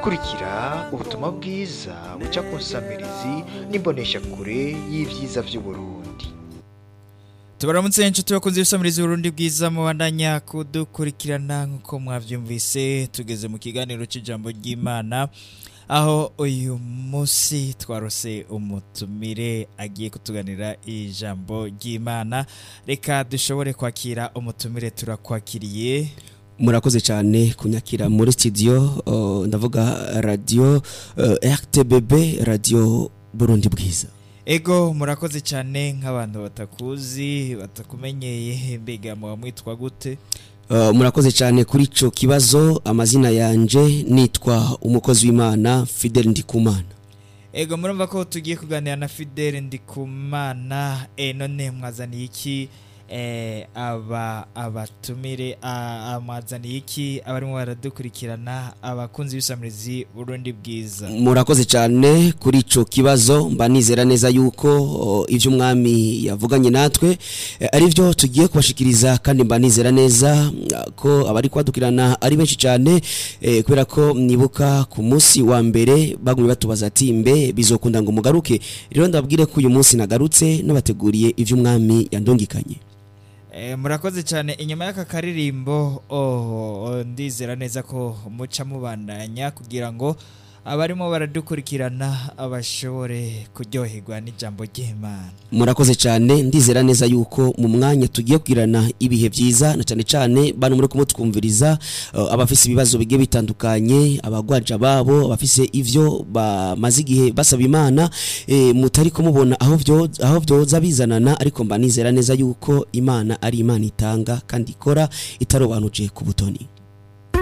kurikira ubutumwa bwiza buca ku nsamirizi n'imboneshakure y'ibyiza by'uburundi tubaramutse inshuti bakunze ibisamirizi Burundi bwiza mubandanya kudukurikirana nk'uko mwabyumvise tugeze mu kiganiro cy'ijambo ry'imana aho uyu munsi twarose umutumire agiye kutuganira ijambo ry'imana reka dushobore kwakira umutumire turakwakiriye murakoze cyane kunyakira muri studio uh, ndavuga radio uh, RTBB radio Burundi bwiza ego murakoze cyane nk'abantu batakuzi batakumenyeye mbega muba mwitwa gute Uh, murakoze cyane kuri ico kibazo amazina yanje nitwa umukozi w'Imana Fidel Ndikumana ego murumva ko tugiye kuganira na Fidel Ndikumana e none mwazaniye iki eh, aba abatumire a- amwazaniye iki abarimo baradukurikirana abakunzi b'isamirizi Burundi bwiza murakoze cyane kuri ico kibazo mba nizera neza yuko uh, ivyo umwami yavuganye natwe eh, ari byo tugiye kubashikiriza kandi mba nizera neza uh, ko abari kwadukirana ari benshi cyane eh, kubera ko nibuka ku munsi wa mbere bagumye batubaza ati mbe bizokunda ngo mugaruke rero ndababwire ko uyu munsi nagarutse nabateguriye ivyo umwami yandungikanye Eh, murakoze cyane inyuma y'aka karirimbo oh, oh, ndizera neza ko muca mubandanya kugira ngo abarimo baradukurikirana abashobore kuryoherwa n'ijambo ry'Imana murakoze cyane ndizera neza yuko mu mwanya tugiye kugirana ibihe byiza na cyane cyane bano muri kumutwumviriza uh, abafise ibibazo bigiye bitandukanye abagwaja babo abafise ivyo bamaze igihe basaba imana e, mutari kumubona aho vyo aho vyoza bizanana ariko mba nizera neza yuko imana ari imana itanga kandi ikora itarobanuje ku butoni